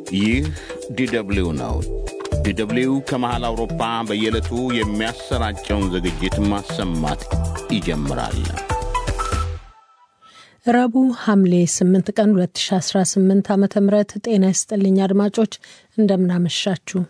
ይህ ዲደብሊው ነው። ዲደብሊው ከመሃል አውሮፓ በየዕለቱ የሚያሰራጨውን ዝግጅት ማሰማት ይጀምራል። ረቡዕ ሐምሌ 8 ቀን 2018 ዓ ም ጤና ይስጥልኝ አድማጮች፣ እንደምናመሻችሁ።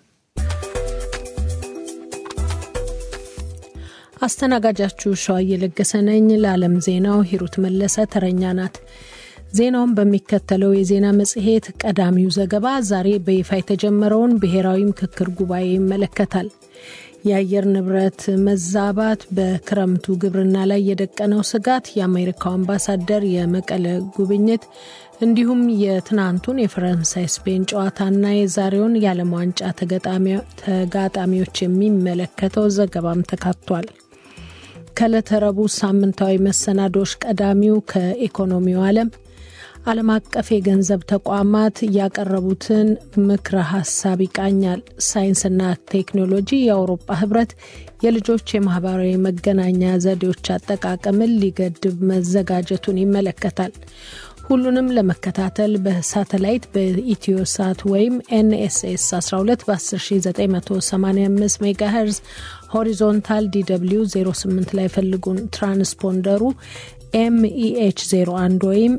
አስተናጋጃችሁ ሸዋ እየለገሰ ነኝ። ለዓለም ዜናው ሂሩት መለሰ ተረኛ ናት። ዜናውን በሚከተለው የዜና መጽሔት ቀዳሚው ዘገባ ዛሬ በይፋ የተጀመረውን ብሔራዊ ምክክር ጉባኤ ይመለከታል። የአየር ንብረት መዛባት በክረምቱ ግብርና ላይ የደቀነው ስጋት፣ የአሜሪካው አምባሳደር የመቀለ ጉብኝት፣ እንዲሁም የትናንቱን የፈረንሳይ ስፔን ጨዋታና የዛሬውን የዓለም ዋንጫ ተጋጣሚዎች የሚመለከተው ዘገባም ተካቷል። ከዕለተ ረቡዕ ሳምንታዊ መሰናዶች ቀዳሚው ከኢኮኖሚው ዓለም ዓለም አቀፍ የገንዘብ ተቋማት ያቀረቡትን ምክረ ሀሳብ ይቃኛል። ሳይንስና ቴክኖሎጂ የአውሮፓ ህብረት የልጆች የማህበራዊ መገናኛ ዘዴዎች አጠቃቀምን ሊገድብ መዘጋጀቱን ይመለከታል። ሁሉንም ለመከታተል በሳተላይት በኢትዮሳት ወይም ኤንኤስኤስ 12 በ10985 ሜጋሄርዝ ሆሪዞንታል ዲw 08 ላይ ፈልጉን። ትራንስፖንደሩ ኤምኢኤች 01 ወይም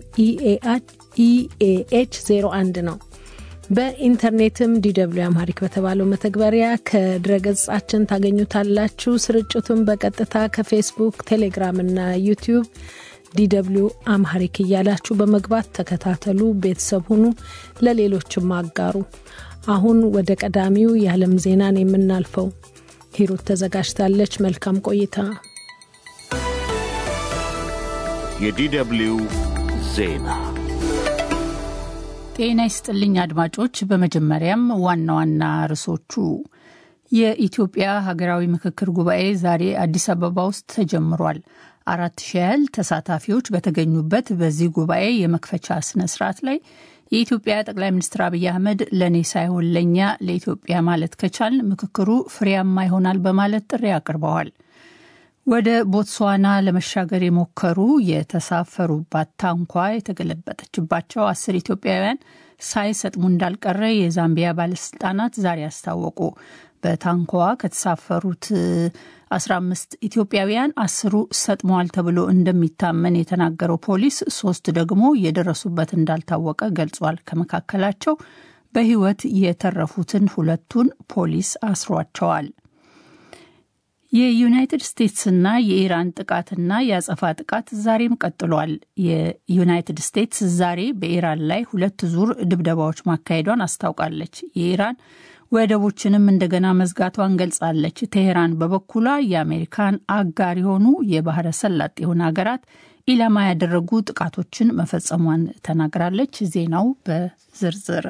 ኢኤኤች 01 ነው። በኢንተርኔትም ዲw አምሃሪክ በተባለው መተግበሪያ ከድረገጻችን ታገኙታላችሁ። ስርጭቱን በቀጥታ ከፌስቡክ፣ ቴሌግራም እና ዩቲዩብ ዲw አምሃሪክ እያላችሁ በመግባት ተከታተሉ፣ ቤተሰብ ሁኑ፣ ለሌሎችም አጋሩ። አሁን ወደ ቀዳሚው የዓለም ዜናን የምናልፈው ሂሩት ተዘጋጅታለች። መልካም ቆይታ። የዲደብሊው ዜና ጤና ይስጥልኝ አድማጮች። በመጀመሪያም ዋና ዋና ርዕሶቹ የኢትዮጵያ ሀገራዊ ምክክር ጉባኤ ዛሬ አዲስ አበባ ውስጥ ተጀምሯል። አራት ሺህ ያህል ተሳታፊዎች በተገኙበት በዚህ ጉባኤ የመክፈቻ ስነ ስርዓት ላይ የኢትዮጵያ ጠቅላይ ሚኒስትር አብይ አህመድ ለእኔ ሳይሆን ለእኛ ለኢትዮጵያ ማለት ከቻል ምክክሩ ፍሬያማ ይሆናል በማለት ጥሪ አቅርበዋል። ወደ ቦትስዋና ለመሻገር የሞከሩ የተሳፈሩባት ታንኳ የተገለበጠችባቸው አስር ኢትዮጵያውያን ሳይሰጥሙ እንዳልቀረ የዛምቢያ ባለስልጣናት ዛሬ አስታወቁ። በታንኳዋ ከተሳፈሩት 15 ኢትዮጵያውያን አስሩ ሰጥመዋል ተብሎ እንደሚታመን የተናገረው ፖሊስ ሶስት ደግሞ የደረሱበት እንዳልታወቀ ገልጿል። ከመካከላቸው በሕይወት የተረፉትን ሁለቱን ፖሊስ አስሯቸዋል። የዩናይትድ ስቴትስና የኢራን ጥቃትና የአጸፋ ጥቃት ዛሬም ቀጥሏል። የዩናይትድ ስቴትስ ዛሬ በኢራን ላይ ሁለት ዙር ድብደባዎች ማካሄዷን አስታውቃለች። የኢራን ወደቦችንም እንደገና መዝጋቷን ገልጻለች። ቴሄራን በበኩሏ የአሜሪካን አጋር የሆኑ የባህረ ሰላጤ የሆኑ ሀገራት ኢላማ ያደረጉ ጥቃቶችን መፈጸሟን ተናግራለች። ዜናው በዝርዝር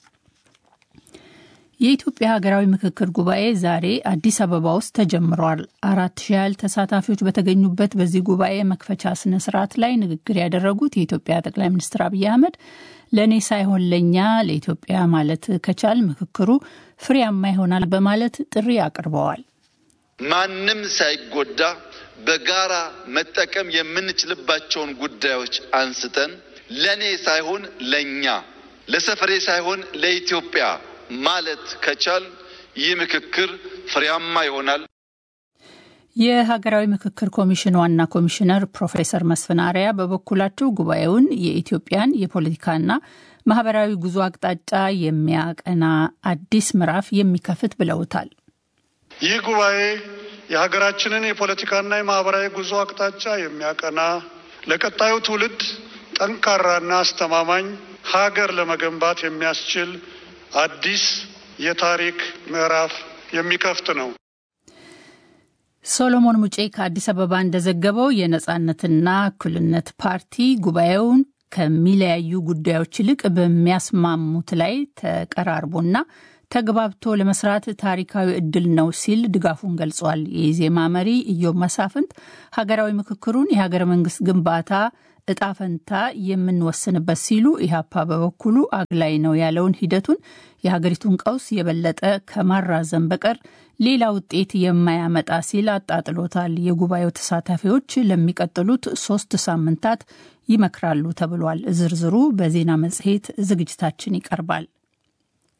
የኢትዮጵያ ሀገራዊ ምክክር ጉባኤ ዛሬ አዲስ አበባ ውስጥ ተጀምሯል። አራት ሺህ ያህል ተሳታፊዎች በተገኙበት በዚህ ጉባኤ መክፈቻ ስነ ስርዓት ላይ ንግግር ያደረጉት የኢትዮጵያ ጠቅላይ ሚኒስትር አብይ አህመድ ለእኔ ሳይሆን ለእኛ ለኢትዮጵያ ማለት ከቻል ምክክሩ ፍሬያማ ይሆናል በማለት ጥሪ አቅርበዋል። ማንም ሳይጎዳ በጋራ መጠቀም የምንችልባቸውን ጉዳዮች አንስተን ለእኔ ሳይሆን ለእኛ ለሰፈሬ ሳይሆን ለኢትዮጵያ ማለት ከቻል ይህ ምክክር ፍሬያማ ይሆናል። የሀገራዊ ምክክር ኮሚሽን ዋና ኮሚሽነር ፕሮፌሰር መስፍን አርአያ በበኩላቸው ጉባኤውን የኢትዮጵያን የፖለቲካና ማህበራዊ ጉዞ አቅጣጫ የሚያቀና አዲስ ምዕራፍ የሚከፍት ብለውታል። ይህ ጉባኤ የሀገራችንን የፖለቲካና የማህበራዊ ጉዞ አቅጣጫ የሚያቀና ለቀጣዩ ትውልድ ጠንካራና አስተማማኝ ሀገር ለመገንባት የሚያስችል አዲስ የታሪክ ምዕራፍ የሚከፍት ነው። ሶሎሞን ሙጬ ከአዲስ አበባ እንደዘገበው የነጻነትና እኩልነት ፓርቲ ጉባኤውን ከሚለያዩ ጉዳዮች ይልቅ በሚያስማሙት ላይ ተቀራርቦና ተግባብቶ ለመስራት ታሪካዊ እድል ነው ሲል ድጋፉን ገልጿል። የኢዜማ መሪ ኢዮብ መሳፍንት ሀገራዊ ምክክሩን የሀገረ መንግስት ግንባታ እጣ ፈንታ የምንወስንበት ሲሉ ኢህአፓ በበኩሉ አግላይ ነው ያለውን ሂደቱን የሀገሪቱን ቀውስ የበለጠ ከማራዘም በቀር ሌላ ውጤት የማያመጣ ሲል አጣጥሎታል። የጉባኤው ተሳታፊዎች ለሚቀጥሉት ሶስት ሳምንታት ይመክራሉ ተብሏል። ዝርዝሩ በዜና መጽሔት ዝግጅታችን ይቀርባል።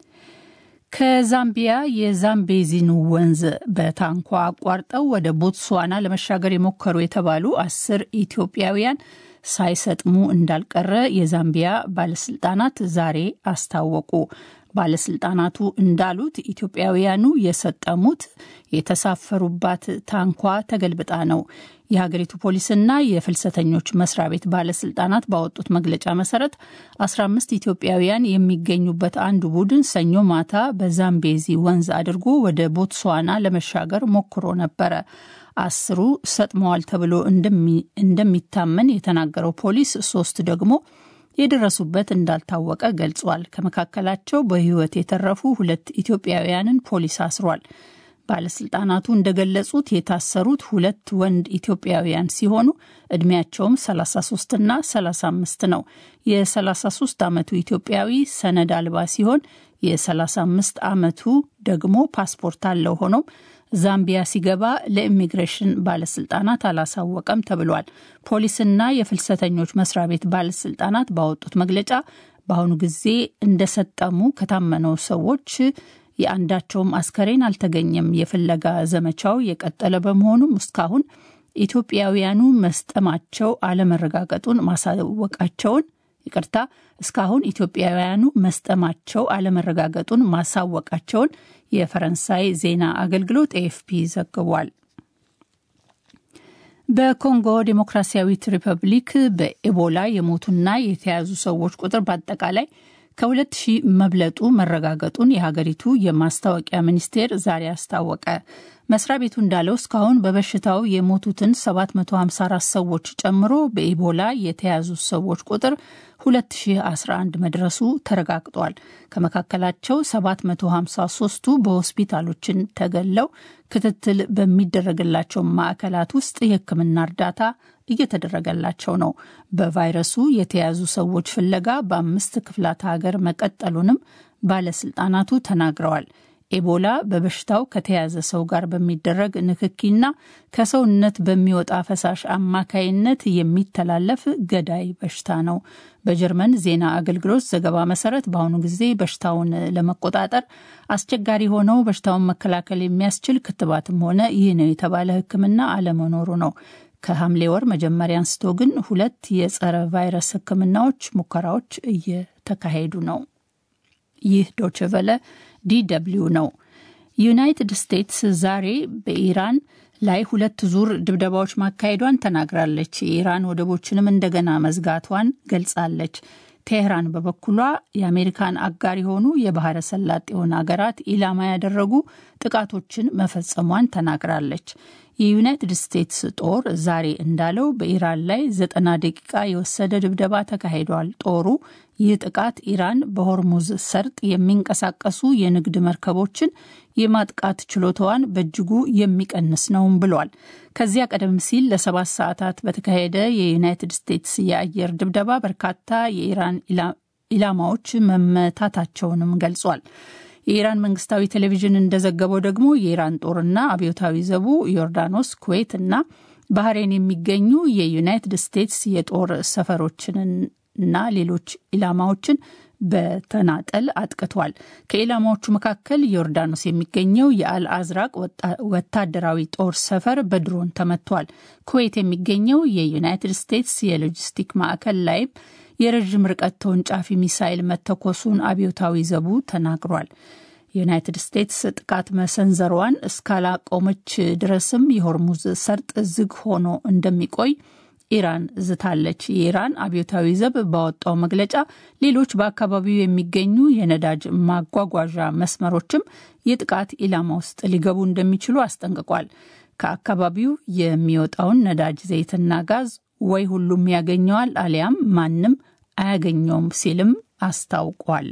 ከዛምቢያ የዛምቤዚን ወንዝ በታንኳ አቋርጠው ወደ ቦትስዋና ለመሻገር የሞከሩ የተባሉ አስር ኢትዮጵያውያን ሳይሰጥሙ እንዳልቀረ የዛምቢያ ባለስልጣናት ዛሬ አስታወቁ። ባለስልጣናቱ እንዳሉት ኢትዮጵያውያኑ የሰጠሙት የተሳፈሩባት ታንኳ ተገልብጣ ነው። የሀገሪቱ ፖሊስና የፍልሰተኞች መስሪያ ቤት ባለስልጣናት ባወጡት መግለጫ መሰረት 15 ኢትዮጵያውያን የሚገኙበት አንዱ ቡድን ሰኞ ማታ በዛምቤዚ ወንዝ አድርጎ ወደ ቦትስዋና ለመሻገር ሞክሮ ነበረ። አስሩ ሰጥመዋል ተብሎ እንደሚታመን የተናገረው ፖሊስ ሶስት ደግሞ የደረሱበት እንዳልታወቀ ገልጿል። ከመካከላቸው በሕይወት የተረፉ ሁለት ኢትዮጵያውያንን ፖሊስ አስሯል። ባለስልጣናቱ እንደገለጹት የታሰሩት ሁለት ወንድ ኢትዮጵያውያን ሲሆኑ እድሜያቸውም 33 እና 35 ነው። የ33 ዓመቱ ኢትዮጵያዊ ሰነድ አልባ ሲሆን የ35 ዓመቱ ደግሞ ፓስፖርት አለው። ሆኖም ዛምቢያ ሲገባ ለኢሚግሬሽን ባለስልጣናት አላሳወቀም ተብሏል። ፖሊስና የፍልሰተኞች መስሪያ ቤት ባለስልጣናት ባወጡት መግለጫ በአሁኑ ጊዜ እንደሰጠሙ ከታመነው ሰዎች የአንዳቸውም አስከሬን አልተገኘም። የፍለጋ ዘመቻው የቀጠለ በመሆኑም እስካሁን ኢትዮጵያውያኑ መስጠማቸው አለመረጋገጡን ማሳወቃቸውን ይቅርታ፣ እስካሁን ኢትዮጵያውያኑ መስጠማቸው አለመረጋገጡን ማሳወቃቸውን የፈረንሳይ ዜና አገልግሎት ኤኤፍፒ ዘግቧል። በኮንጎ ዴሞክራሲያዊት ሪፐብሊክ በኤቦላ የሞቱና የተያዙ ሰዎች ቁጥር በአጠቃላይ ከሁለት ሺህ መብለጡ መረጋገጡን የሀገሪቱ የማስታወቂያ ሚኒስቴር ዛሬ አስታወቀ። መስሪያ ቤቱ እንዳለው እስካሁን በበሽታው የሞቱትን 754 ሰዎች ጨምሮ በኢቦላ የተያዙ ሰዎች ቁጥር 2011 መድረሱ ተረጋግጧል። ከመካከላቸው 753ቱ በሆስፒታሎችን ተገለው ክትትል በሚደረግላቸው ማዕከላት ውስጥ የሕክምና እርዳታ እየተደረገላቸው ነው። በቫይረሱ የተያዙ ሰዎች ፍለጋ በአምስት ክፍላት ሀገር መቀጠሉንም ባለስልጣናቱ ተናግረዋል። ኤቦላ በበሽታው ከተያዘ ሰው ጋር በሚደረግ ንክኪና ከሰውነት በሚወጣ ፈሳሽ አማካይነት የሚተላለፍ ገዳይ በሽታ ነው። በጀርመን ዜና አገልግሎት ዘገባ መሰረት በአሁኑ ጊዜ በሽታውን ለመቆጣጠር አስቸጋሪ ሆነው በሽታውን መከላከል የሚያስችል ክትባትም ሆነ ይህ ነው የተባለ ሕክምና አለመኖሩ ነው። ከሐምሌ ወር መጀመሪያ አንስቶ ግን ሁለት የጸረ ቫይረስ ሕክምናዎች ሙከራዎች እየተካሄዱ ነው። ይህ ዶችቨለ ዲደብሊው ነው። ዩናይትድ ስቴትስ ዛሬ በኢራን ላይ ሁለት ዙር ድብደባዎች ማካሄዷን ተናግራለች። የኢራን ወደቦችንም እንደገና መዝጋቷን ገልጻለች። ቴህራን በበኩሏ የአሜሪካን አጋር የሆኑ የባህረ ሰላጤውን ሀገራት ኢላማ ያደረጉ ጥቃቶችን መፈጸሟን ተናግራለች። የዩናይትድ ስቴትስ ጦር ዛሬ እንዳለው በኢራን ላይ ዘጠና ደቂቃ የወሰደ ድብደባ ተካሂዷል። ጦሩ ይህ ጥቃት ኢራን በሆርሙዝ ሰርጥ የሚንቀሳቀሱ የንግድ መርከቦችን የማጥቃት ችሎታዋን በእጅጉ የሚቀንስ ነውም ብሏል። ከዚያ ቀደም ሲል ለሰባት ሰዓታት በተካሄደ የዩናይትድ ስቴትስ የአየር ድብደባ በርካታ የኢራን ኢላማዎች መመታታቸውንም ገልጿል። የኢራን መንግስታዊ ቴሌቪዥን እንደዘገበው ደግሞ የኢራን ጦርና አብዮታዊ ዘቡ ዮርዳኖስ፣ ኩዌት እና ባህሬን የሚገኙ የዩናይትድ ስቴትስ የጦር ሰፈሮችንና ሌሎች ኢላማዎችን በተናጠል አጥቅቷል። ከኢላማዎቹ መካከል ዮርዳኖስ የሚገኘው የአልአዝራቅ ወታደራዊ ጦር ሰፈር በድሮን ተመቷል። ኩዌት የሚገኘው የዩናይትድ ስቴትስ የሎጂስቲክ ማዕከል ላይም የረዥም ርቀት ተወንጫፊ ሚሳይል መተኮሱን አብዮታዊ ዘቡ ተናግሯል። ዩናይትድ ስቴትስ ጥቃት መሰንዘሯን እስካላቆመች ድረስም የሆርሙዝ ሰርጥ ዝግ ሆኖ እንደሚቆይ ኢራን ዝታለች። የኢራን አብዮታዊ ዘብ ባወጣው መግለጫ ሌሎች በአካባቢው የሚገኙ የነዳጅ ማጓጓዣ መስመሮችም የጥቃት ኢላማ ውስጥ ሊገቡ እንደሚችሉ አስጠንቅቋል። ከአካባቢው የሚወጣውን ነዳጅ ዘይትና ጋዝ ወይ ሁሉም ያገኘዋል አሊያም ማንም አያገኘውም ሲልም አስታውቋል።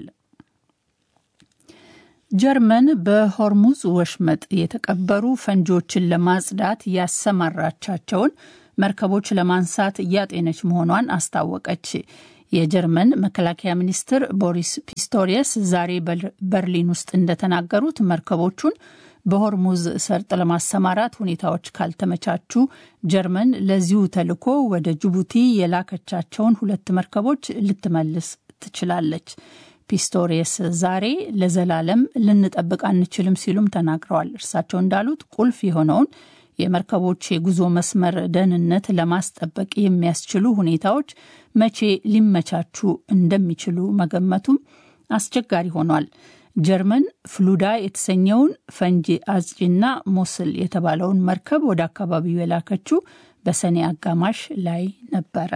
ጀርመን በሆርሙዝ ወሽመጥ የተቀበሩ ፈንጂዎችን ለማጽዳት ያሰማራቻቸውን መርከቦች ለማንሳት እያጤነች መሆኗን አስታወቀች። የጀርመን መከላከያ ሚኒስትር ቦሪስ ፒስቶሪየስ ዛሬ በርሊን ውስጥ እንደተናገሩት መርከቦቹን በሆርሙዝ ሰርጥ ለማሰማራት ሁኔታዎች ካልተመቻቹ ጀርመን ለዚሁ ተልዕኮ ወደ ጅቡቲ የላከቻቸውን ሁለት መርከቦች ልትመልስ ትችላለች። ፒስቶሪየስ ዛሬ ለዘላለም ልንጠብቅ አንችልም ሲሉም ተናግረዋል። እርሳቸው እንዳሉት ቁልፍ የሆነውን የመርከቦች የጉዞ መስመር ደህንነት ለማስጠበቅ የሚያስችሉ ሁኔታዎች መቼ ሊመቻቹ እንደሚችሉ መገመቱም አስቸጋሪ ሆኗል። ጀርመን ፍሉዳ የተሰኘውን ፈንጂ አጽጪና ሞስል የተባለውን መርከብ ወደ አካባቢው የላከችው በሰኔ አጋማሽ ላይ ነበረ።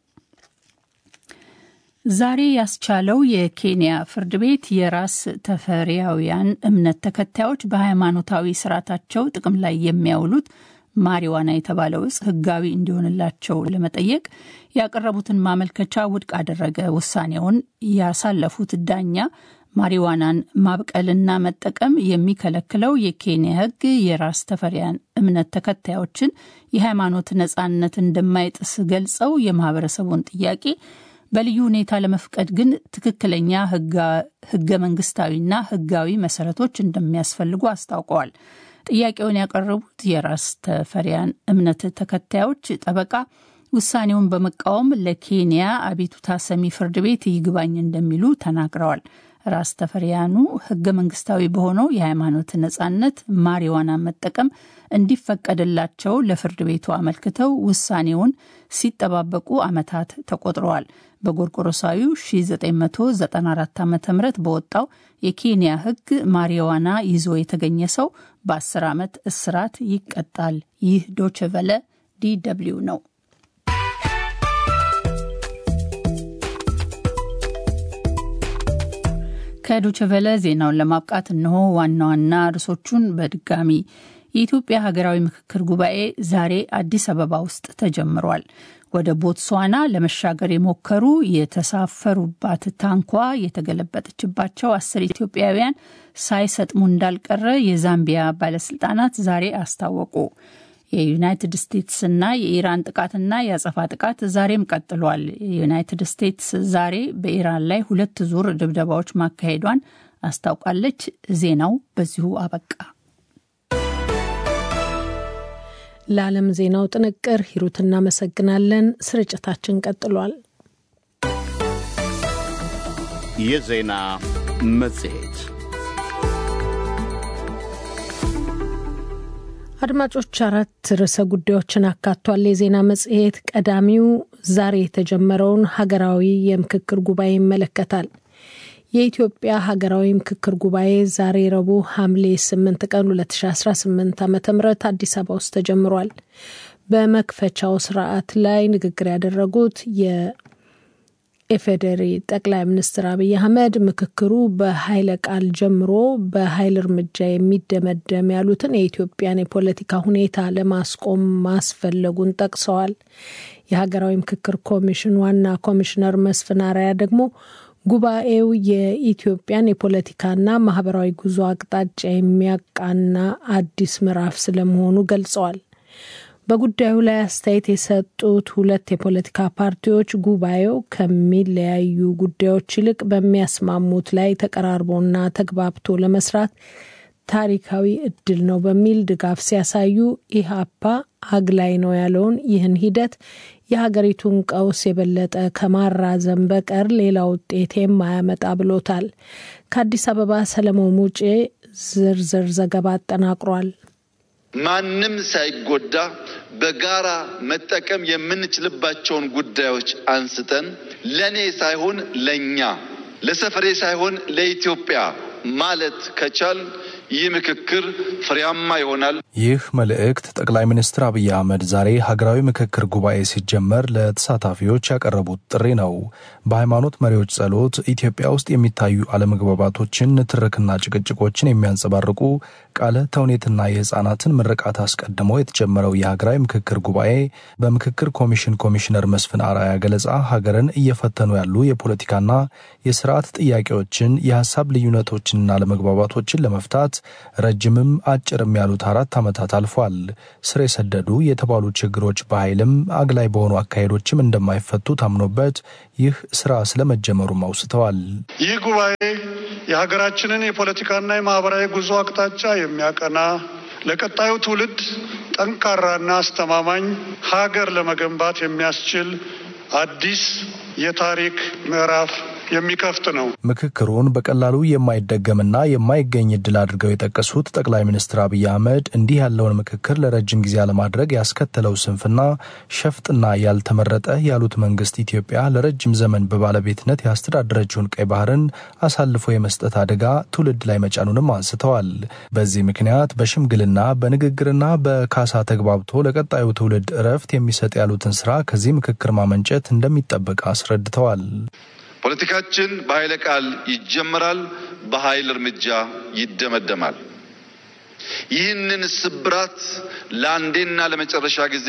ዛሬ ያስቻለው የኬንያ ፍርድ ቤት የራስ ተፈሪያውያን እምነት ተከታዮች በሃይማኖታዊ ስርዓታቸው ጥቅም ላይ የሚያውሉት ማሪዋና የተባለው እጽ ሕጋዊ እንዲሆንላቸው ለመጠየቅ ያቀረቡትን ማመልከቻ ውድቅ አደረገ። ውሳኔውን ያሳለፉት ዳኛ ማሪዋናን ማብቀልና መጠቀም የሚከለክለው የኬንያ ሕግ የራስ ተፈሪያን እምነት ተከታዮችን የሃይማኖት ነጻነት እንደማይጥስ ገልጸው የማህበረሰቡን ጥያቄ በልዩ ሁኔታ ለመፍቀድ ግን ትክክለኛ ህገ መንግስታዊና ህጋዊ መሰረቶች እንደሚያስፈልጉ አስታውቀዋል። ጥያቄውን ያቀረቡት የራስ ተፈሪያን እምነት ተከታዮች ጠበቃ ውሳኔውን በመቃወም ለኬንያ አቤቱታ ሰሚ ፍርድ ቤት ይግባኝ እንደሚሉ ተናግረዋል። ራስ ተፈሪያኑ ህገ መንግስታዊ በሆነው የሃይማኖት ነጻነት ማሪዋና መጠቀም እንዲፈቀድላቸው ለፍርድ ቤቱ አመልክተው ውሳኔውን ሲጠባበቁ ዓመታት ተቆጥረዋል። በጎርጎሮሳዊው 1994 ዓ ም በወጣው የኬንያ ህግ ማሪዋና ይዞ የተገኘ ሰው በ10 ዓመት እስራት ይቀጣል። ይህ ዶችቨለ ዲ ደብልዩ ነው። ከዶችቨለ ዜናውን ለማብቃት እነሆ ዋና ዋና ርዕሶቹን በድጋሚ የኢትዮጵያ ሀገራዊ ምክክር ጉባኤ ዛሬ አዲስ አበባ ውስጥ ተጀምሯል። ወደ ቦትስዋና ለመሻገር የሞከሩ የተሳፈሩባት ታንኳ የተገለበጠችባቸው አስር ኢትዮጵያውያን ሳይሰጥሙ እንዳልቀረ የዛምቢያ ባለስልጣናት ዛሬ አስታወቁ። የዩናይትድ ስቴትስና የኢራን ጥቃትና የአጸፋ ጥቃት ዛሬም ቀጥሏል። የዩናይትድ ስቴትስ ዛሬ በኢራን ላይ ሁለት ዙር ድብደባዎች ማካሄዷን አስታውቃለች። ዜናው በዚሁ አበቃ። ለዓለም ዜናው ጥንቅር ሂሩት እናመሰግናለን። ስርጭታችን ቀጥሏል። የዜና መጽሔት አድማጮች አራት ርዕሰ ጉዳዮችን አካቷል። የዜና መጽሔት ቀዳሚው ዛሬ የተጀመረውን ሀገራዊ የምክክር ጉባኤ ይመለከታል። የኢትዮጵያ ሀገራዊ ምክክር ጉባኤ ዛሬ ረቡዕ ሐምሌ 8 ቀን 2018 ዓ ም አዲስ አበባ ውስጥ ተጀምሯል። በመክፈቻው ስርዓት ላይ ንግግር ያደረጉት የኢፌዴሪ ጠቅላይ ሚኒስትር አብይ አህመድ ምክክሩ በኃይለ ቃል ጀምሮ በኃይል እርምጃ የሚደመደም ያሉትን የኢትዮጵያን የፖለቲካ ሁኔታ ለማስቆም ማስፈለጉን ጠቅሰዋል። የሀገራዊ ምክክር ኮሚሽን ዋና ኮሚሽነር መስፍን አርአያ ደግሞ ጉባኤው የኢትዮጵያን የፖለቲካና ማህበራዊ ጉዞ አቅጣጫ የሚያቃና አዲስ ምዕራፍ ስለመሆኑ ገልጸዋል። በጉዳዩ ላይ አስተያየት የሰጡት ሁለት የፖለቲካ ፓርቲዎች ጉባኤው ከሚለያዩ ጉዳዮች ይልቅ በሚያስማሙት ላይ ተቀራርቦና ተግባብቶ ለመስራት ታሪካዊ እድል ነው በሚል ድጋፍ ሲያሳዩ ኢህአፓ አግላይ ነው ያለውን ይህን ሂደት የሀገሪቱን ቀውስ የበለጠ ከማራዘም በቀር ሌላ ውጤት የማያመጣ ብሎታል። ከአዲስ አበባ ሰለሞን ሙጬ ዝርዝር ዘገባ አጠናቅሯል። ማንም ሳይጎዳ በጋራ መጠቀም የምንችልባቸውን ጉዳዮች አንስተን ለእኔ ሳይሆን ለእኛ፣ ለሰፈሬ ሳይሆን ለኢትዮጵያ ማለት ከቻል ይህ ምክክር ፍሬያማ ይሆናል። ይህ መልእክት ጠቅላይ ሚኒስትር አብይ አህመድ ዛሬ ሀገራዊ ምክክር ጉባኤ ሲጀመር ለተሳታፊዎች ያቀረቡት ጥሪ ነው። በሃይማኖት መሪዎች ጸሎት ኢትዮጵያ ውስጥ የሚታዩ አለመግባባቶችን፣ ንትርክና ጭቅጭቆችን የሚያንጸባርቁ ቃለ ተውኔትና የህፃናትን ምርቃት አስቀድሞ የተጀመረው የሀገራዊ ምክክር ጉባኤ በምክክር ኮሚሽን ኮሚሽነር መስፍን አርአያ ገለጻ ሀገርን እየፈተኑ ያሉ የፖለቲካና የስርዓት ጥያቄዎችን፣ የሀሳብ ልዩነቶችንና አለመግባባቶችን ለመፍታት ረጅምም አጭርም ያሉት አራት ዓመታት አልፏል። ስር የሰደዱ የተባሉ ችግሮች በኃይልም አግላይ በሆኑ አካሄዶችም እንደማይፈቱ ታምኖበት ይህ ስራ ስለመጀመሩም አውስተዋል። ይህ ጉባኤ የሀገራችንን የፖለቲካና የማህበራዊ ጉዞ አቅጣጫ የሚያቀና ለቀጣዩ ትውልድ ጠንካራና አስተማማኝ ሀገር ለመገንባት የሚያስችል አዲስ የታሪክ ምዕራፍ የሚከፍት ነው። ምክክሩን በቀላሉ የማይደገምና የማይገኝ እድል አድርገው የጠቀሱት ጠቅላይ ሚኒስትር አብይ አህመድ እንዲህ ያለውን ምክክር ለረጅም ጊዜ አለማድረግ ያስከተለው ስንፍና ሸፍጥና ያልተመረጠ ያሉት መንግስት ኢትዮጵያ ለረጅም ዘመን በባለቤትነት ያስተዳደረችውን ቀይ ባህርን አሳልፎ የመስጠት አደጋ ትውልድ ላይ መጫኑንም አንስተዋል። በዚህ ምክንያት በሽምግልና በንግግርና በካሳ ተግባብቶ ለቀጣዩ ትውልድ እረፍት የሚሰጥ ያሉትን ስራ ከዚህ ምክክር ማመንጨት እንደሚጠበቅ አስረድተዋል። ፖለቲካችን በኃይለ ቃል ይጀመራል፣ በኃይል እርምጃ ይደመደማል። ይህንን ስብራት ለአንዴና ለመጨረሻ ጊዜ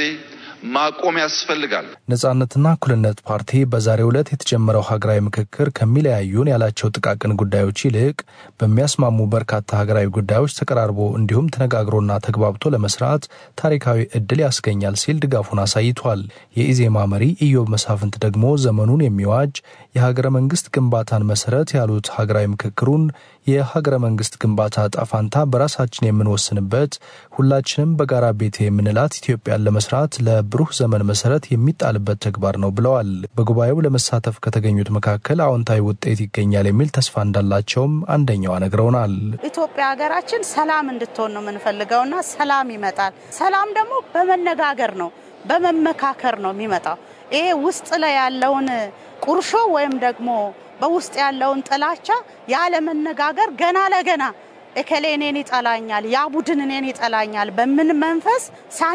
ማቆም ያስፈልጋል። ነጻነትና እኩልነት ፓርቲ በዛሬው ዕለት የተጀመረው ሀገራዊ ምክክር ከሚለያዩን ያላቸው ጥቃቅን ጉዳዮች ይልቅ በሚያስማሙ በርካታ ሀገራዊ ጉዳዮች ተቀራርቦ እንዲሁም ተነጋግሮና ተግባብቶ ለመስራት ታሪካዊ እድል ያስገኛል ሲል ድጋፉን አሳይቷል። የኢዜማ መሪ ኢዮብ መሳፍንት ደግሞ ዘመኑን የሚዋጅ የሀገረ መንግስት ግንባታን መሰረት ያሉት ሀገራዊ ምክክሩን የሀገረ መንግስት ግንባታ ጣፋንታ በራሳችን የምንወስንበት ሁላችንም በጋራ ቤት የምንላት ኢትዮጵያን ለመስራት ለብሩህ ዘመን መሰረት የሚጣልበት ተግባር ነው ብለዋል። በጉባኤው ለመሳተፍ ከተገኙት መካከል አዎንታዊ ውጤት ይገኛል የሚል ተስፋ እንዳላቸውም አንደኛዋ ነግረውናል። ኢትዮጵያ ሀገራችን ሰላም እንድትሆን ነው የምንፈልገውና ሰላም ይመጣል። ሰላም ደግሞ በመነጋገር ነው፣ በመመካከር ነው የሚመጣው። ይሄ ውስጥ ላይ ያለውን ቁርሾ ወይም ደግሞ በውስጥ ያለውን ጥላቻ ያለመነጋገር ገና ለገና እከሌ እኔን ይጠላኛል፣ ያ ቡድን እኔን ይጠላኛል በምን መንፈስ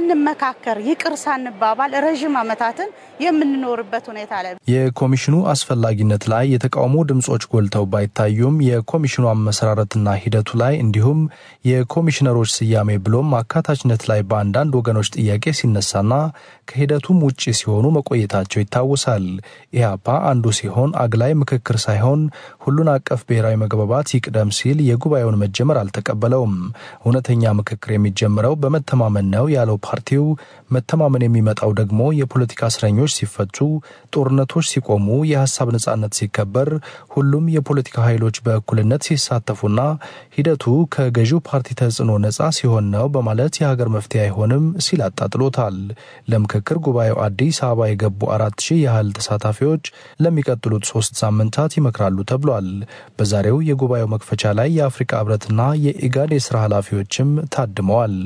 ሳንመካከር ይቅር ሳንባባል ረዥም ዓመታትን የምንኖርበት ሁኔታ ላይ የኮሚሽኑ አስፈላጊነት ላይ የተቃውሞ ድምጾች ጎልተው ባይታዩም የኮሚሽኑ አመሰራረትና ሂደቱ ላይ እንዲሁም የኮሚሽነሮች ስያሜ ብሎም አካታችነት ላይ በአንዳንድ ወገኖች ጥያቄ ሲነሳና ከሂደቱም ውጭ ሲሆኑ መቆየታቸው ይታወሳል። ኢህአፓ አንዱ ሲሆን አግላይ ምክክር ሳይሆን ሁሉን አቀፍ ብሔራዊ መግባባት ይቅደም ሲል የጉባኤውን መጀመር አልተቀበለውም። እውነተኛ ምክክር የሚጀምረው በመተማመን ነው ያለው ፓርቲው መተማመን የሚመጣው ደግሞ የፖለቲካ እስረኞች ሲፈቱ፣ ጦርነቶች ሲቆሙ፣ የሀሳብ ነጻነት ሲከበር፣ ሁሉም የፖለቲካ ኃይሎች በእኩልነት ሲሳተፉና ሂደቱ ከገዢው ፓርቲ ተጽዕኖ ነጻ ሲሆን ነው በማለት የሀገር መፍትሄ አይሆንም ሲል አጣጥሎታል። ለምክክር ጉባኤው አዲስ አበባ የገቡ አራት ሺህ ያህል ተሳታፊዎች ለሚቀጥሉት ሶስት ሳምንታት ይመክራሉ ተብሏል። በዛሬው የጉባኤው መክፈቻ ላይ የአፍሪካ ህብረትና የኢጋድ የስራ ኃላፊዎችም ታድመዋል።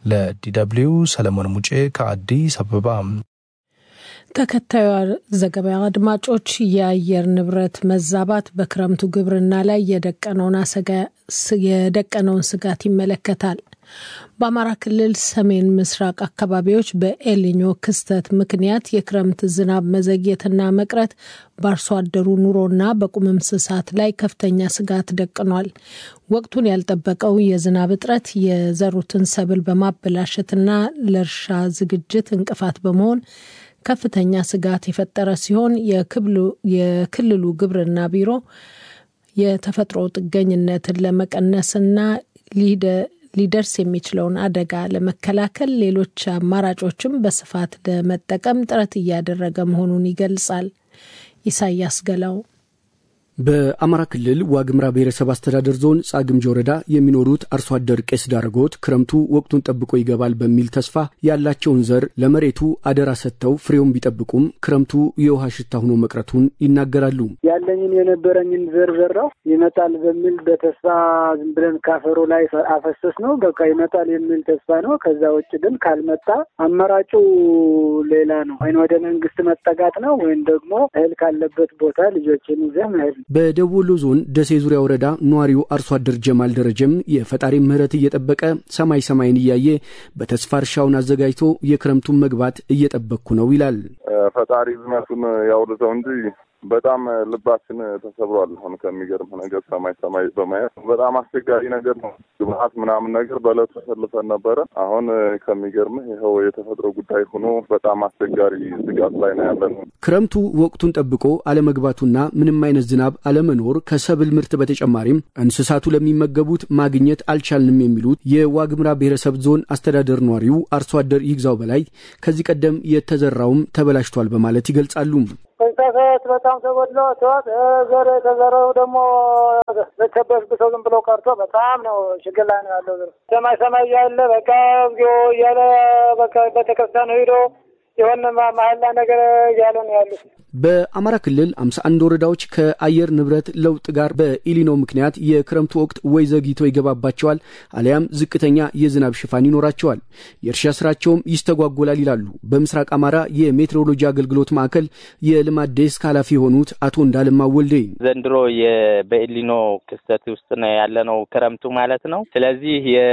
ለዲደብሊው ሰለሞን ሙጬ ከአዲስ አበባ። ተከታዩ ዘገባ አድማጮች፣ የአየር ንብረት መዛባት በክረምቱ ግብርና ላይ የደቀነውን ስጋት ይመለከታል። በአማራ ክልል ሰሜን ምስራቅ አካባቢዎች በኤልኞ ክስተት ምክንያት የክረምት ዝናብ መዘግየትና መቅረት በአርሶ አደሩ ኑሮና በቁም እንስሳት ላይ ከፍተኛ ስጋት ደቅኗል። ወቅቱን ያልጠበቀው የዝናብ እጥረት የዘሩትን ሰብል በማበላሸትና ለእርሻ ዝግጅት እንቅፋት በመሆን ከፍተኛ ስጋት የፈጠረ ሲሆን የክልሉ ግብርና ቢሮ የተፈጥሮ ጥገኝነትን ለመቀነስና ሊደርስ የሚችለውን አደጋ ለመከላከል ሌሎች አማራጮችም በስፋት ለመጠቀም ጥረት እያደረገ መሆኑን ይገልጻል። ኢሳያስ ገላው በአማራ ክልል ዋግምራ ብሔረሰብ አስተዳደር ዞን ጻግምጅ ወረዳ የሚኖሩት አርሶ አደር ቄስ ዳረጎት ክረምቱ ወቅቱን ጠብቆ ይገባል በሚል ተስፋ ያላቸውን ዘር ለመሬቱ አደራ ሰጥተው ፍሬውን ቢጠብቁም ክረምቱ የውሃ ሽታ ሆኖ መቅረቱን ይናገራሉ። ያለኝን የነበረኝን ዘር ዘራው ይመጣል በሚል በተስፋ ዝም ብለን ካፈሩ ላይ አፈሰስ ነው። በቃ ይመጣል የሚል ተስፋ ነው። ከዛ ውጭ ግን ካልመጣ አማራጩ ሌላ ነው። ወይም ወደ መንግስት መጠጋት ነው ወይም ደግሞ እህል ካለበት ቦታ ልጆችን ይዘህ መሄድ ነው። በደቡብ ወሎ ዞን ደሴ ዙሪያ ወረዳ ነዋሪው አርሶ አደር ጀማል ደረጀም የፈጣሪ ምሕረት እየጠበቀ ሰማይ ሰማይን እያየ በተስፋ እርሻውን አዘጋጅቶ የክረምቱን መግባት እየጠበቅኩ ነው ይላል። ፈጣሪ ዝናቱን ያውርደው እንጂ በጣም ልባችን ተሰብሯል። አሁን ከሚገርም ነገር ሰማይ ሰማይ በማየት በጣም አስቸጋሪ ነገር ነው። ግብአት ምናምን ነገር በእለቱ ተሰልፈን ነበረ። አሁን ከሚገርምህ ይኸው የተፈጥሮ ጉዳይ ሆኖ በጣም አስቸጋሪ ስጋት ላይ ነው ያለን። ክረምቱ ወቅቱን ጠብቆ አለመግባቱና ምንም አይነት ዝናብ አለመኖር ከሰብል ምርት በተጨማሪም እንስሳቱ ለሚመገቡት ማግኘት አልቻልንም የሚሉት የዋግምራ ብሔረሰብ ዞን አስተዳደር ነዋሪው አርሶ አደር ይግዛው በላይ ከዚህ ቀደም የተዘራውም ተበላሽቷል በማለት ይገልጻሉ። እንስሳት በጣም ተጎድሎ ተዋት ዘር የተዘረው ደግሞ በተበስብሰው ዝም ብሎ ቀርቶ በጣም ነው ችግር ላይ ነው ያለው። ሰማይ ሰማይ እያለ በቃ እግዚኦ እያለ በቃ ቤተክርስቲያን ሂዶ የሆነ መሀላ ነገር እያለ ነው ያሉት። በአማራ ክልል 51 ወረዳዎች ከአየር ንብረት ለውጥ ጋር በኢሊኖ ምክንያት የክረምቱ ወቅት ወይ ዘግይቶ ይገባባቸዋል አሊያም ዝቅተኛ የዝናብ ሽፋን ይኖራቸዋል። የእርሻ ስራቸውም ይስተጓጎላል ይላሉ በምስራቅ አማራ የሜትሮሎጂ አገልግሎት ማዕከል የልማት ዴስክ ኃላፊ የሆኑት አቶ እንዳለማ ወልዴ። ዘንድሮ በኢሊኖ ክስተት ውስጥ ነው ያለነው ክረምቱ ማለት ነው። ስለዚህ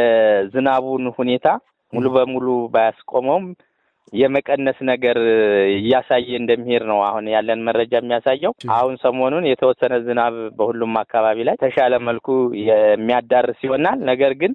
የዝናቡን ሁኔታ ሙሉ በሙሉ ባያስቆመውም የመቀነስ ነገር እያሳየ እንደሚሄድ ነው አሁን ያለን መረጃ የሚያሳየው። አሁን ሰሞኑን የተወሰነ ዝናብ በሁሉም አካባቢ ላይ ተሻለ መልኩ የሚያዳርስ ይሆናል። ነገር ግን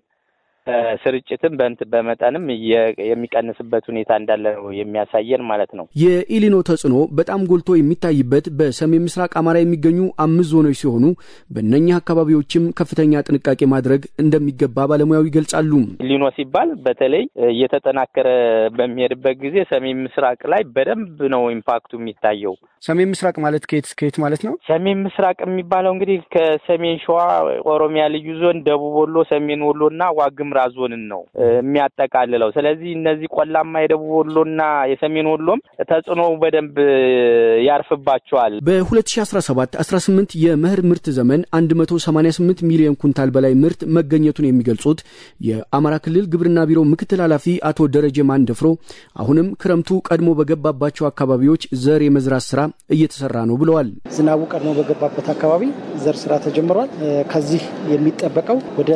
ስርጭትም በንት በመጠንም የሚቀንስበት ሁኔታ እንዳለ ነው የሚያሳየን ማለት ነው። የኢሊኖ ተጽዕኖ በጣም ጎልቶ የሚታይበት በሰሜን ምስራቅ አማራ የሚገኙ አምስት ዞኖች ሲሆኑ በእነኚህ አካባቢዎችም ከፍተኛ ጥንቃቄ ማድረግ እንደሚገባ ባለሙያው ይገልጻሉ። ኢሊኖ ሲባል በተለይ እየተጠናከረ በሚሄድበት ጊዜ ሰሜን ምስራቅ ላይ በደንብ ነው ኢምፓክቱ የሚታየው። ሰሜን ምስራቅ ማለት ከየት ከየት ማለት ነው? ሰሜን ምስራቅ የሚባለው እንግዲህ ከሰሜን ሸዋ፣ ኦሮሚያ ልዩ ዞን፣ ደቡብ ወሎ፣ ሰሜን ወሎ እና ዋግምራ ዞንን ነው የሚያጠቃልለው። ስለዚህ እነዚህ ቆላማ የደቡብ ወሎና የሰሜን ወሎም ተጽዕኖው በደንብ ያርፍባቸዋል። በ2017 18 የመኸር ምርት ዘመን 188 ሚሊዮን ኩንታል በላይ ምርት መገኘቱን የሚገልጹት የአማራ ክልል ግብርና ቢሮ ምክትል ኃላፊ አቶ ደረጀ ማንደፍሮ አሁንም ክረምቱ ቀድሞ በገባባቸው አካባቢዎች ዘር የመዝራት ስራ እየተሰራ ነው ብለዋል። ዝናቡ ቀድሞ በገባበት አካባቢ ዘር ስራ ተጀምሯል። ከዚህ የሚጠበቀው ወደ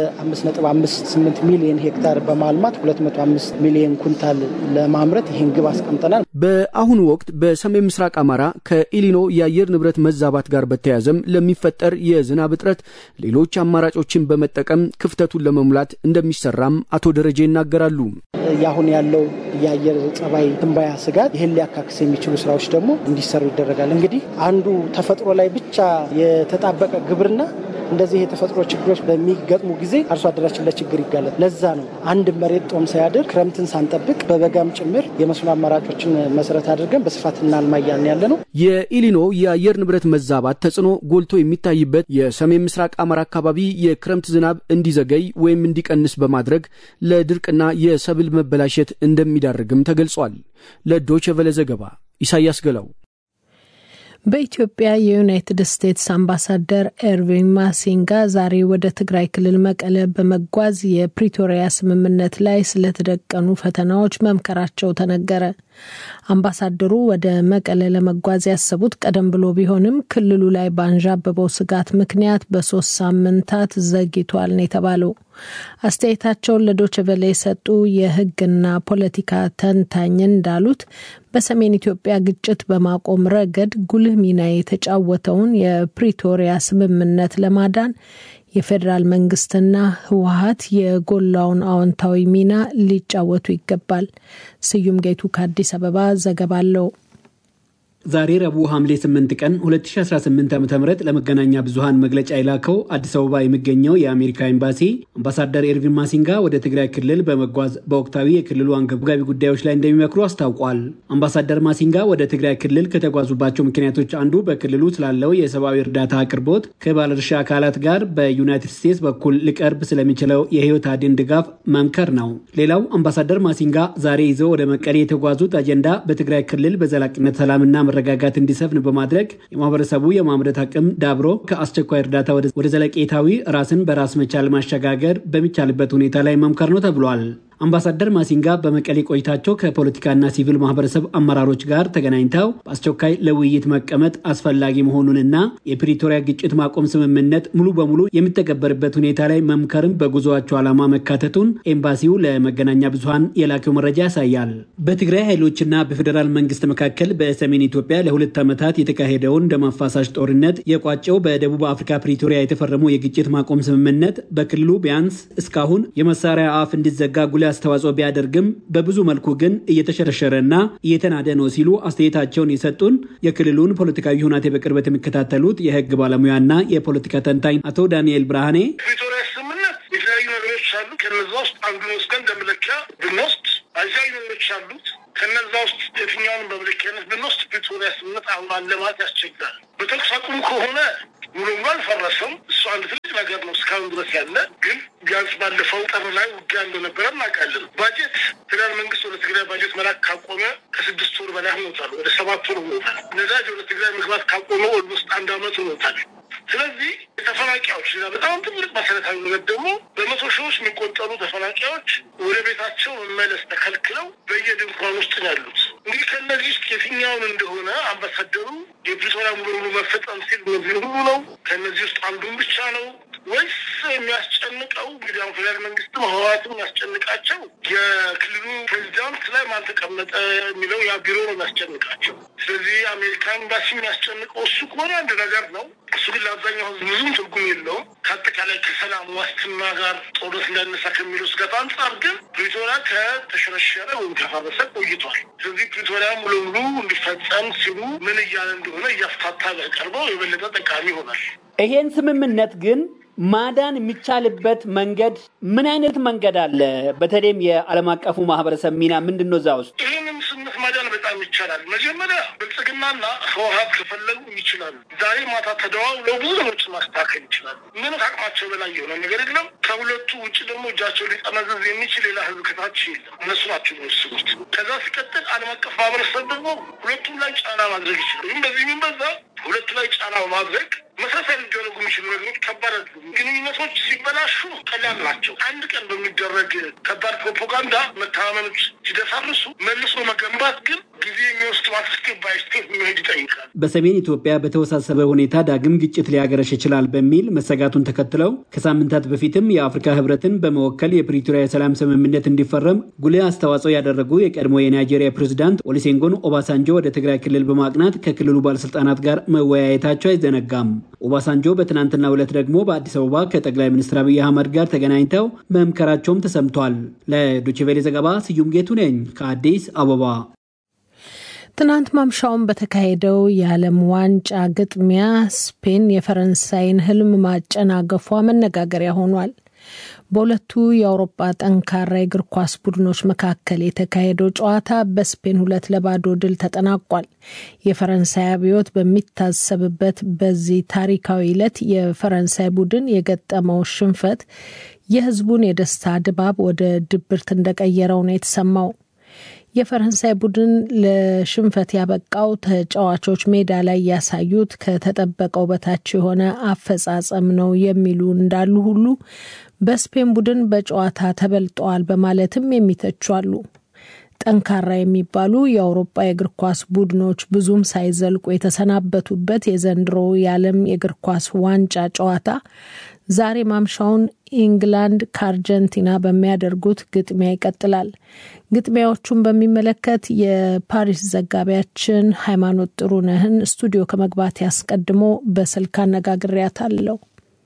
5.58 ሚሊዮን ሄክታር በማልማት 205 ሚሊዮን ኩንታል ለማምረት ይህን ግብ አስቀምጠናል። በአሁኑ ወቅት በሰሜን ምስራቅ አማራ ከኢሊኖ የአየር ንብረት መዛባት ጋር በተያያዘም ለሚፈጠር የዝናብ እጥረት ሌሎች አማራጮችን በመጠቀም ክፍተቱን ለመሙላት እንደሚሰራም አቶ ደረጀ ይናገራሉ። ያሁን ያለው የአየር ጸባይ ትንባያ ስጋት ይህን ሊያካክስ የሚችሉ ስራዎች ደግሞ እንዲሰሩ ይደረጋል። እንግዲህ አንዱ ተፈጥሮ ላይ ብቻ የተጣበቀ ግብርና እንደዚህ የተፈጥሮ ችግሮች በሚገጥሙ ጊዜ አርሶ አደራችን ለችግር ይጋለጥ። ለዛ ነው አንድ መሬት ጦም ሳያድር ክረምትን ሳንጠብቅ በበጋም ጭምር የመስኖ አማራጮችን መሰረት አድርገን በስፋት እናልማ እያልን ያለ ነው። የኢሊኖ የአየር ንብረት መዛባት ተጽዕኖ ጎልቶ የሚታይበት የሰሜን ምስራቅ አማራ አካባቢ የክረምት ዝናብ እንዲዘገይ ወይም እንዲቀንስ በማድረግ ለድርቅና የሰብል መበላሸት እንደሚዳርግም ተገልጿል። ለዶይቼ ቬለ ዘገባ ኢሳያስ ገላው። በኢትዮጵያ የዩናይትድ ስቴትስ አምባሳደር ኤርቪን ማሲንጋ ዛሬ ወደ ትግራይ ክልል መቀለ በመጓዝ የፕሪቶሪያ ስምምነት ላይ ስለተደቀኑ ፈተናዎች መምከራቸው ተነገረ። አምባሳደሩ ወደ መቀለ ለመጓዝ ያሰቡት ቀደም ብሎ ቢሆንም ክልሉ ላይ ባንዣበበው ስጋት ምክንያት በሶስት ሳምንታት ዘግይቷል ነው የተባለው። አስተያየታቸውን ለዶችቨለ የሰጡ የሕግና ፖለቲካ ተንታኝ እንዳሉት በሰሜን ኢትዮጵያ ግጭት በማቆም ረገድ ጉልህ ሚና የተጫወተውን የፕሪቶሪያ ስምምነት ለማዳን የፌዴራል መንግስትና ህወሀት የጎላውን አዎንታዊ ሚና ሊጫወቱ ይገባል። ስዩም ጌቱ ከአዲስ አበባ ዘገባ አለው። ዛሬ ረቡዕ ሐምሌ 8 ቀን 2018 ዓ ም ለመገናኛ ብዙሃን መግለጫ የላከው አዲስ አበባ የሚገኘው የአሜሪካ ኤምባሲ አምባሳደር ኤርቪን ማሲንጋ ወደ ትግራይ ክልል በመጓዝ በወቅታዊ የክልሉ አንገብጋቢ ጉዳዮች ላይ እንደሚመክሩ አስታውቋል። አምባሳደር ማሲንጋ ወደ ትግራይ ክልል ከተጓዙባቸው ምክንያቶች አንዱ በክልሉ ስላለው የሰብአዊ እርዳታ አቅርቦት ከባለድርሻ አካላት ጋር በዩናይትድ ስቴትስ በኩል ሊቀርብ ስለሚችለው የህይወት አድን ድጋፍ መምከር ነው። ሌላው አምባሳደር ማሲንጋ ዛሬ ይዘው ወደ መቀሌ የተጓዙት አጀንዳ በትግራይ ክልል በዘላቂነት ሰላምና መረጋጋት እንዲሰፍን በማድረግ የማህበረሰቡ የማምረት አቅም ዳብሮ ከአስቸኳይ እርዳታ ወደ ዘለቄታዊ ራስን በራስ መቻል ማሸጋገር በሚቻልበት ሁኔታ ላይ መምከር ነው ተብሏል። አምባሳደር ማሲንጋ በመቀሌ ቆይታቸው ከፖለቲካና ሲቪል ማህበረሰብ አመራሮች ጋር ተገናኝተው በአስቸኳይ ለውይይት መቀመጥ አስፈላጊ መሆኑንና የፕሪቶሪያ ግጭት ማቆም ስምምነት ሙሉ በሙሉ የሚተገበርበት ሁኔታ ላይ መምከርም በጉዞአቸው ዓላማ መካተቱን ኤምባሲው ለመገናኛ ብዙሃን የላከው መረጃ ያሳያል። በትግራይ ኃይሎችና በፌዴራል መንግስት መካከል በሰሜን ኢትዮጵያ ለሁለት ዓመታት የተካሄደውን ደም አፋሳሽ ጦርነት የቋጨው በደቡብ አፍሪካ ፕሪቶሪያ የተፈረመው የግጭት ማቆም ስምምነት በክልሉ ቢያንስ እስካሁን የመሳሪያ አፍ እንዲዘጋ ጉልህ አስተዋጽኦ ቢያደርግም በብዙ መልኩ ግን እየተሸረሸረና እየተናደ ነው ሲሉ አስተያየታቸውን የሰጡን የክልሉን ፖለቲካዊ ሁናቴ በቅርበት የሚከታተሉት የህግ ባለሙያና የፖለቲካ ተንታኝ አቶ ዳንኤል ብርሃኔ ፕሪቶሪያ ስምምነት የተለያዩ ነገሮች አሉ። ከነዛ ውስጥ አንዱን ወስደን እንደመለኪያ ብንወስድ አያሌ ነገሮች አሉት። ከነዛ ውስጥ የትኛውንም በመለኪያነት ብንወስድ ፕሪቶሪያ ስምምነት አሁን አለ ማለት ያስቸግራል። በተኩስ አቁም ከሆነ ሙሉ ሙሉ አልፈረሰም። እሱ አንድ ትልቅ ነገር ነው እስካሁን ድረስ ያለ ግን ቢያንስ ባለፈው ጥር ላይ ውጊያ እንደነበረ እናውቃለን። ባጀት ፌዴራል መንግስት ወደ ትግራይ ባጀት መላክ ካቆመ ከስድስት ወር በላይ ሆኖታል። ወደ ሰባት ወር ሆኖታል። ነዳጅ ወደ ትግራይ መግባት ካቆመ ኦልሞስት አንድ አመት ሆኖታል። ስለዚህ ተፈናቃዮች ሌላ በጣም ትልቅ መሰረታዊ ነገር ደግሞ በመቶ ሺዎች የሚቆጠሩ ተፈናቃዮች ወደ ቤታቸው መመለስ ተከልክለው በየድንኳን ውስጥ ነው ያሉት። እንግዲህ ከእነዚህ ውስጥ የትኛውን እንደሆነ አምባሳደሩ የፕሪቶሪያ ሙሉ በሙሉ መፈጸም ሲል እነዚህ ሁሉ ነው ከእነዚህ ውስጥ አንዱን ብቻ ነው ወይስ የሚያስጨንቀው እንግዲህ አሁን ፌዴራል መንግስትም ህወሓትም የሚያስጨንቃቸው የክልሉ ፕሬዚዳንት ላይ ማን ተቀመጠ የሚለው ያ ቢሮ ነው የሚያስጨንቃቸው። ስለዚህ አሜሪካ ኤምባሲ የሚያስጨንቀው እሱ ከሆነ አንድ ነገር ነው። እሱ ግን ለአብዛኛው ህዝብ ብዙም ትርጉም የለውም። ከአጠቃላይ ከሰላም ዋስትና ጋር ጦርነት እንዳይነሳ ከሚለው ስጋት አንጻር ግን ፕሪቶሪያ ከተሸረሸረ ወይም ከፈረሰ ቆይቷል። ስለዚህ ፕሪቶሪያ ሙሉ ሙሉ እንዲፈጸም ሲሉ ምን እያለ እንደሆነ እያፍታታ ቀርበው የበለጠ ጠቃሚ ይሆናል። ይሄን ስምምነት ግን ማዳን የሚቻልበት መንገድ ምን አይነት መንገድ አለ? በተለይም የዓለም አቀፉ ማህበረሰብ ሚና ምንድን ነው? እዛ ውስጥ ይህንም ስምምነት ማዳን በጣም ይቻላል። መጀመሪያ ብልጽግናና ህወሓት ከፈለጉ ይችላሉ። ዛሬ ማታ ተደዋውለው ብዙ ነገሮችን ማስተካከል ይችላሉ። ምንም ከአቅማቸው በላይ የሆነ ነገር የለም። ከሁለቱ ውጭ ደግሞ እጃቸው ሊጠመዘዝ የሚችል ሌላ ህዝብ ከታች የለም። እነሱ ናቸው የሚወስኑት። ከዛ ሲቀጥል ዓለም አቀፍ ማህበረሰብ ደግሞ ሁለቱም ላይ ጫና ማድረግ ይችላል። ይህም በዚህ የሚበዛ ሁለቱ ላይ ጫና ማድረግ መሰረታዊ ሊደረጉ የሚችሉ ነገሮች ከባድ አይደሉም። ግንኙነቶች ሲበላሹ ቀላል ናቸው። አንድ ቀን በሚደረግ ከባድ ፕሮፓጋንዳ መተማመኖች ሲደሳርሱ መልሶ መገንባት ግን ጊዜ የሚወስድ ስቴፕ ባይ ስቴፕ መሄድ ይጠይቃል። በሰሜን ኢትዮጵያ በተወሳሰበ ሁኔታ ዳግም ግጭት ሊያገረሽ ይችላል በሚል መሰጋቱን ተከትለው ከሳምንታት በፊትም የአፍሪካ ህብረትን በመወከል የፕሪቶሪያ የሰላም ስምምነት እንዲፈረም ጉልህ አስተዋጽኦ ያደረጉ የቀድሞ የናይጄሪያ ፕሬዚዳንት ኦሊሴንጎን ኦባሳንጆ ወደ ትግራይ ክልል በማቅናት ከክልሉ ባለስልጣናት ጋር መወያየታቸው አይዘነጋም። ኦባሳንጆ በትናንትናው ዕለት ደግሞ በአዲስ አበባ ከጠቅላይ ሚኒስትር አብይ አህመድ ጋር ተገናኝተው መምከራቸውም ተሰምቷል። ለዶችቬሌ ዘገባ ስዩም ጌቱ ነኝ ከአዲስ አበባ። ትናንት ማምሻውን በተካሄደው የዓለም ዋንጫ ግጥሚያ ስፔን የፈረንሳይን ህልም ማጨናገፏ መነጋገሪያ ሆኗል። በሁለቱ የአውሮፓ ጠንካራ የእግር ኳስ ቡድኖች መካከል የተካሄደው ጨዋታ በስፔን ሁለት ለባዶ ድል ተጠናቋል። የፈረንሳይ አብዮት በሚታሰብበት በዚህ ታሪካዊ ዕለት የፈረንሳይ ቡድን የገጠመው ሽንፈት የህዝቡን የደስታ ድባብ ወደ ድብርት እንደቀየረው ነው የተሰማው። የፈረንሳይ ቡድን ለሽንፈት ያበቃው ተጫዋቾች ሜዳ ላይ ያሳዩት ከተጠበቀው በታች የሆነ አፈጻጸም ነው የሚሉ እንዳሉ ሁሉ በስፔን ቡድን በጨዋታ ተበልጠዋል በማለትም የሚተቹ አሉ። ጠንካራ የሚባሉ የአውሮፓ የእግር ኳስ ቡድኖች ብዙም ሳይዘልቁ የተሰናበቱበት የዘንድሮ የዓለም የእግር ኳስ ዋንጫ ጨዋታ ዛሬ ማምሻውን ኢንግላንድ ከአርጀንቲና በሚያደርጉት ግጥሚያ ይቀጥላል። ግጥሚያዎቹን በሚመለከት የፓሪስ ዘጋቢያችን ሃይማኖት ጥሩነህን ስቱዲዮ ከመግባት ያስቀድሞ በስልክ አነጋግሬያታለሁ።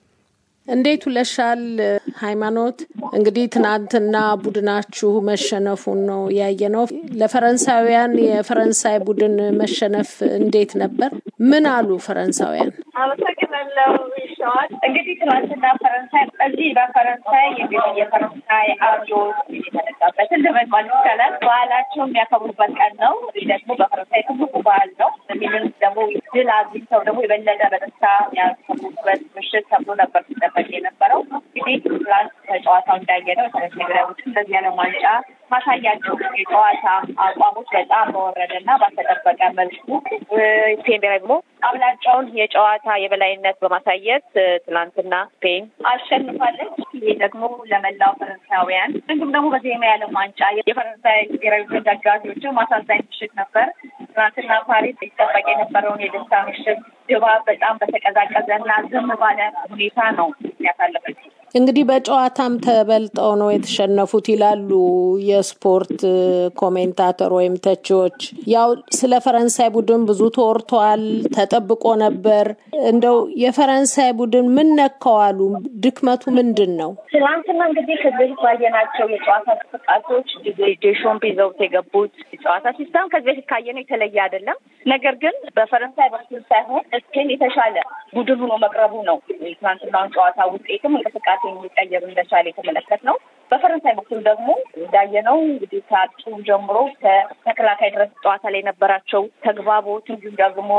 እንዴት ውለሻል ሃይማኖት? እንግዲህ ትናንትና ቡድናችሁ መሸነፉን ነው ያየነው። ለፈረንሳውያን የፈረንሳይ ቡድን መሸነፍ እንዴት ነበር? ምን አሉ ፈረንሳውያን? አመሰግናለሁ ሸዋል። እንግዲህ ትናንትና ፈረንሳይ በዚህ በፈረንሳይ እንግዲህ የፈረንሳይ አብዮት የተነሳበትን ልበል ማለት ይቻላል በዓላቸው የሚያከብሩበት ቀን ነው። ይህ ደግሞ በፈረንሳይ ትልቁ በዓል ነው። ይህንን ደግሞ ድል አግኝተው ደግሞ የበለጠ በደስታ የሚያከብሩበት ምሽት ተብሎ ነበር ሲጠበቅ የነበረው። እንግዲህ ትላንት ከጨዋታው እንዳየነው የፈረንሳይ ብሔራዊ ቡድን በዚህ ዓለም ዋንጫ ማሳያቸው የጨዋታ አቋሞች በጣም በወረደ እና ባልተጠበቀ መልኩ ስፔን ብሔራዊ ቡድን አብላጫውን የጨዋታ የበላይነት በማሳየት ትላንትና ስፔን አሸንፋለች። ይህ ደግሞ ለመላው ፈረንሳውያን እንዲሁም ደግሞ በዚህ የዓለም ዋንጫ የፈረንሳይ ብሔራዊ ቡድን ደጋፊዎችን ማሳዛኝ ምሽት ነበር። ትናንትና ፓሪስ ይጠበቅ የነበረውን የደስታ ምሽት ድባብ በጣም በተቀዛቀዘ እና ዝም ባለ ሁኔታ ነው ያሳለፈችው። እንግዲህ በጨዋታም ተበልጠው ነው የተሸነፉት ይላሉ የስፖርት ኮሜንታተር ወይም ተቺዎች። ያው ስለ ፈረንሳይ ቡድን ብዙ ተወርቷል፣ ተጠብቆ ነበር። እንደው የፈረንሳይ ቡድን ምን ነካዋሉ? ድክመቱ ምንድን ነው? ትናንትና እንግዲህ ከዚህ በፊት ባየናቸው የጨዋታ እንቅስቃሴዎች ዴሾምፕ ይዘውት የገቡት የጨዋታ ሲስተም ከዚህ በፊት ካየነው የተለየ አይደለም። ነገር ግን በፈረንሳይ በኩል ሳይሆን ስፔን የተሻለ ቡድን ሆኖ መቅረቡ ነው ትናንትናውን ጨዋታ ውጤትም እንቅስቃሴ የሚቀየሩ እንደቻለ የተመለከት ነው። በፈረንሳይ በኩል ደግሞ እንዳየነው እንግዲህ ከአጡ ጀምሮ ከተከላካይ ድረስ ጨዋታ ላይ የነበራቸው ተግባቦት እንዲሁም ደግሞ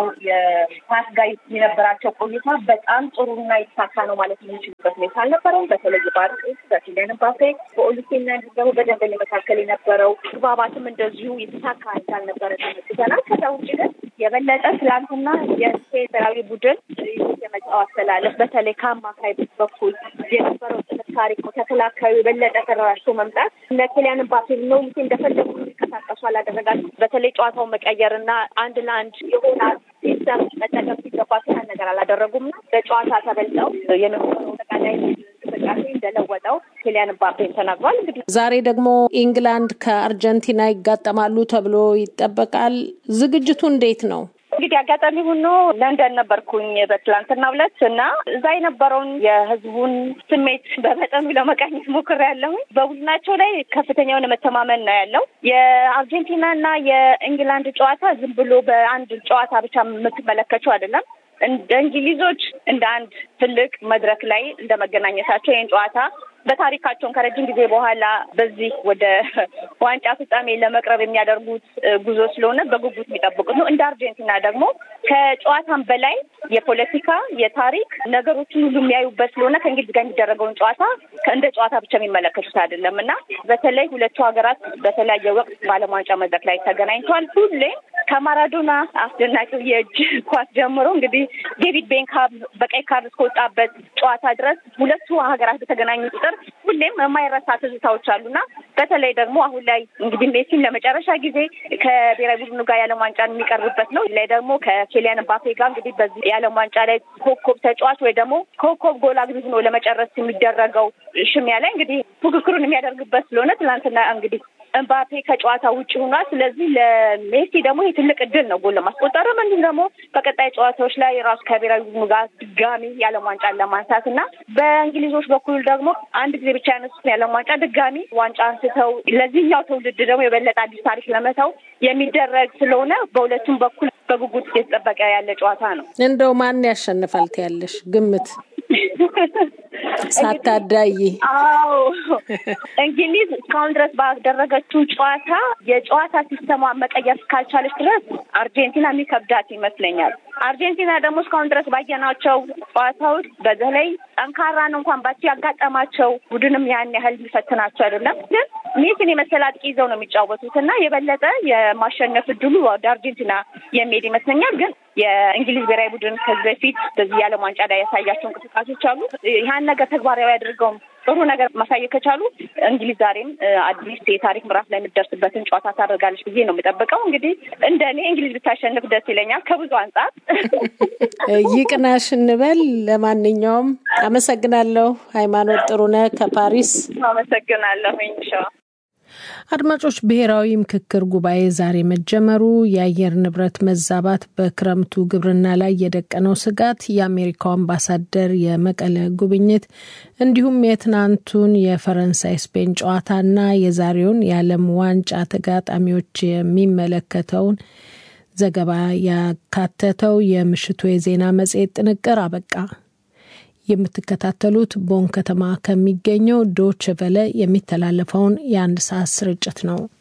የፓስ ጋር የነበራቸው ቆይታ በጣም ጥሩና የተሳካ ነው ማለት የሚችሉበት ሁኔታ አልነበረም። በተለይ በአርጤስ በኪሊያን ምባፔ በኦሊሴና እንዲሁም ደግሞ በደንበሌ መካከል የነበረው ተግባባትም እንደዚሁ የተሳካ እንዳልነበረ ተመልክተናል። ከዛ ውጭ ግን የበለጠ ትላንትና የስፔን ብሔራዊ ቡድን የመጫወት አስተላለፍ በተለይ ከአማካይ በኩል የነበረው ጥንካሬ ተከላካዩ የበለጠ ተደራጅቶ መምጣት እነ ኪሊያን ምባፔ ነው ጊዜ እንደፈለጉ እንዲንቀሳቀሱ አላደረጋቸው። በተለይ ጨዋታውን መቀየር እና አንድ ለአንድ የሆነ ሲስተም መጠቀም ሲገባቸው ያን ነገር አላደረጉም። በጨዋታ ተበልጠው የነበረው ጠቃላይ እንቅስቃሴ እንደለወጠው ኪሊያን ምባፔን ተናግሯል። እንግዲህ ዛሬ ደግሞ ኢንግላንድ ከአርጀንቲና ይጋጠማሉ ተብሎ ይጠበቃል። ዝግጅቱ እንዴት ነው? እንግዲህ አጋጣሚ ሆኖ ለንደን ነበርኩኝ በትላንትናው ዕለት እና እዛ የነበረውን የሕዝቡን ስሜት በመጠኑ ለመቃኘት ሞክሬያለሁኝ። በቡድናቸው ላይ ከፍተኛ የሆነ መተማመን ነው ያለው። የአርጀንቲና እና የእንግላንድ ጨዋታ ዝም ብሎ በአንድ ጨዋታ ብቻ የምትመለከቸው አይደለም። እንደ እንግሊዞች እንደ አንድ ትልቅ መድረክ ላይ እንደ መገናኘታቸው ይህን ጨዋታ በታሪካቸውን ከረጅም ጊዜ በኋላ በዚህ ወደ ዋንጫ ፍጻሜ ለመቅረብ የሚያደርጉት ጉዞ ስለሆነ በጉጉት የሚጠብቁት ነው። እንደ አርጀንቲና ደግሞ ከጨዋታም በላይ የፖለቲካ የታሪክ ነገሮችን ሁሉ የሚያዩበት ስለሆነ ከእንግሊዝ ጋር የሚደረገውን ጨዋታ እንደ ጨዋታ ብቻ የሚመለከቱት አይደለም እና በተለይ ሁለቱ ሀገራት በተለያየ ወቅት በዓለም ዋንጫ መድረክ ላይ ተገናኝተዋል። ሁሌም ከማራዶና አስደናቂው የእጅ ኳስ ጀምሮ እንግዲህ ዴቪድ ቤንካም በቀይ ካርድ እስከወጣበት ጨዋታ ድረስ ሁለቱ ሀገራት በተገናኙ ቁጥር ሁሌም የማይረሳ ትዝታዎች አሉና በተለይ ደግሞ አሁን ላይ እንግዲህ ሜሲን ለመጨረሻ ጊዜ ከብሔራዊ ቡድኑ ጋር የዓለም ዋንጫን የሚቀርብበት ነው። ላይ ደግሞ ከኬሊያን ምባፔ ጋር እንግዲህ በዚህ የዓለም ዋንጫ ላይ ኮከብ ተጫዋች ወይ ደግሞ ኮከብ ጎል አግቢ ሆኖ ለመጨረስ የሚደረገው ሽሚያ ላይ እንግዲህ ፉክክሩን የሚያደርግበት ስለሆነ ትናንትና እንግዲህ እምባፔ ከጨዋታ ውጭ ሆኗል። ስለዚህ ለሜሲ ደግሞ ይህ ትልቅ እድል ነው ጎል ለማስቆጠርም እንዲሁም ደግሞ በቀጣይ ጨዋታዎች ላይ ራሱ ከብሔራዊ ቡድኑ ጋር ድጋሚ የዓለም ዋንጫን ለማንሳት እና በእንግሊዞች በኩል ደግሞ አንድ ጊዜ ብቻ ያነሱትን የዓለም ዋንጫ ድጋሚ ዋንጫ አንስተው ለዚህኛው ትውልድ ደግሞ የበለጠ አዲስ ታሪክ ለመተው የሚደረግ ስለሆነ በሁለቱም በኩል በጉጉት እየተጠበቀ ያለ ጨዋታ ነው። እንደው ማን ያሸንፋል ትያለሽ ግምት? ሳታዳይ አዎ እንግሊዝ እስካሁን ድረስ ባደረገችው ጨዋታ የጨዋታ ሲስተሟ መቀየር እስካልቻለች ድረስ አርጀንቲና የሚከብዳት ይመስለኛል። አርጀንቲና ደግሞ እስካሁን ድረስ ባየናቸው ጨዋታዎች በተለይ ጠንካራን እንኳን ባቺ ያጋጠማቸው ቡድንም ያን ያህል የሚፈትናቸው አይደለም። ግን ሜሲን የመሰለ አጥቂ ይዘው ነው የሚጫወቱት እና የበለጠ የማሸነፍ እድሉ ወደ አርጀንቲና የሚሄድ ይመስለኛል። ግን የእንግሊዝ ብሔራዊ ቡድን ከዚህ በፊት በዚህ የዓለም ዋንጫ ላይ ያሳያቸው እንቅስቃሴዎች አሉ። ያን ነገር ተግባራዊ አድርገው ጥሩ ነገር ማሳየት ከቻሉ እንግሊዝ ዛሬም አዲስ የታሪክ ምዕራፍ ላይ የምትደርስበትን ጨዋታ ታደርጋለች ብዬ ነው የምጠብቀው። እንግዲህ እንደ እኔ እንግሊዝ ብታሸንፍ ደስ ይለኛል ከብዙ አንጻር። ይቅናሽ እንበል። ለማንኛውም አመሰግናለሁ። ሃይማኖት ጥሩነህ ከፓሪስ አመሰግናለሁ። ሻ አድማጮች፣ ብሔራዊ ምክክር ጉባኤ ዛሬ መጀመሩ የአየር ንብረት መዛባት በክረምቱ ግብርና ላይ የደቀነው ስጋት፣ የአሜሪካው አምባሳደር የመቀለ ጉብኝት እንዲሁም የትናንቱን የፈረንሳይ ስፔን ጨዋታና የዛሬውን የዓለም ዋንጫ ተጋጣሚዎች የሚመለከተውን ዘገባ ያካተተው የምሽቱ የዜና መጽሔት ጥንቅር አበቃ። የምትከታተሉት ቦን ከተማ ከሚገኘው ዶች ቨለ የሚተላለፈውን የአንድ ሰዓት ስርጭት ነው።